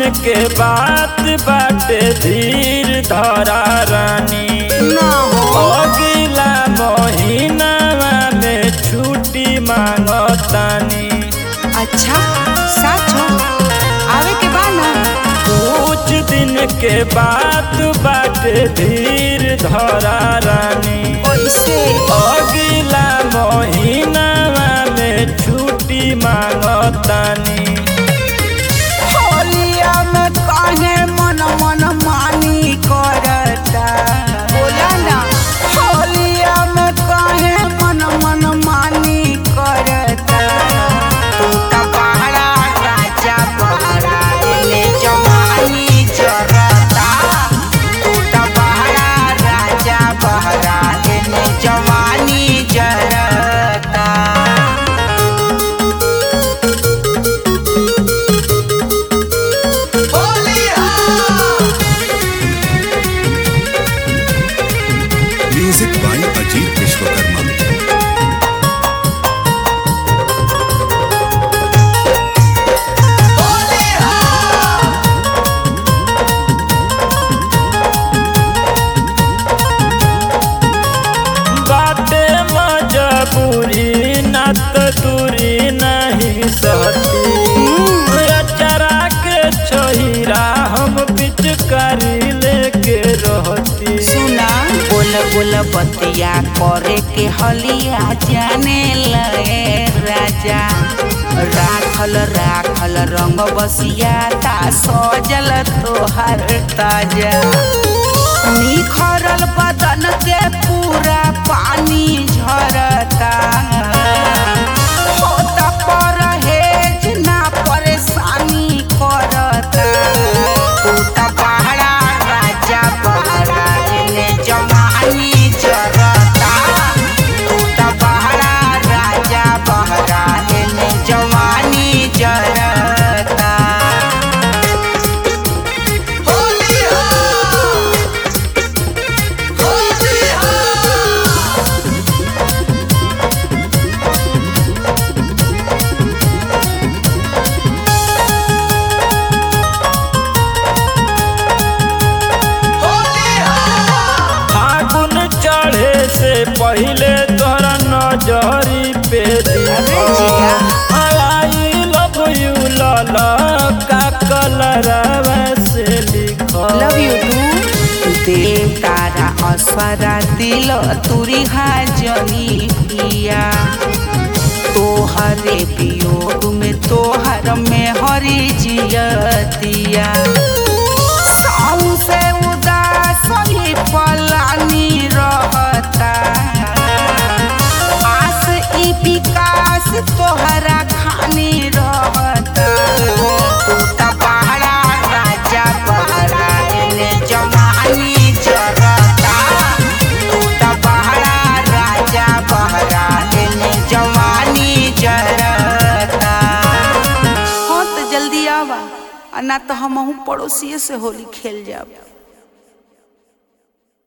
के बात बाटे धीर धरा रानी ना हो अगला महीनावा में छुट्टी मांगतानी अच्छा सच हो आवे के बा ना कुछ दिन के बात बाटे धीर धरा रानी ओइसे अगला महीनावा में छुट्टी मांगतानी होलिया में काहे मन मन मानी करता बोला ना होलिया में काहे मन मन मानी करता तू त पहाड़ा राजा पहाड़ा एने जवानी जरता तू त पहाड़ा राजा पहाड़ा एने जवानी जरता म्यूजिक बाय अजीत विश्वकर्मा बाटे मजबूरी न तो दूरी नहीं सहती चरा के छोहिरा हम पिचकारी लेके रहती सुना बोल बोल बतिया करे के हलिया जाने लगे राजा राखल राखल रंग बसिया ता सजल तोहर ताजा निखरल बदन के पूरा पानी झरता होता परहेज ना परेशानी करता तू त पहाड़ा राजा पहाड़ा एने जवानी जरता तू त पहाड़ा राजा पहाड़ा एने जवानी जरता फागुन चढ़े से पहले तोरा नजरी पे अरे जिया। आई लव यू लाला का कलर से लिखल लव यू टू देव तारा असरा दिल तुरी हाजनी पिया तोहरे वियोग में तोहर में हरी जियतिया साऊ से उदास ही पलानी रहता आस ई विकास तोहरा खानी रहता तू त पहाड़ा राजा पहाड़ा एने जवानी जरता तू त पहाड़ा राजा पहाड़ा एने जवानी जरता हाँ तो जल्दी आवा आ ना तो हम पड़ोसिए से होली खेल जाब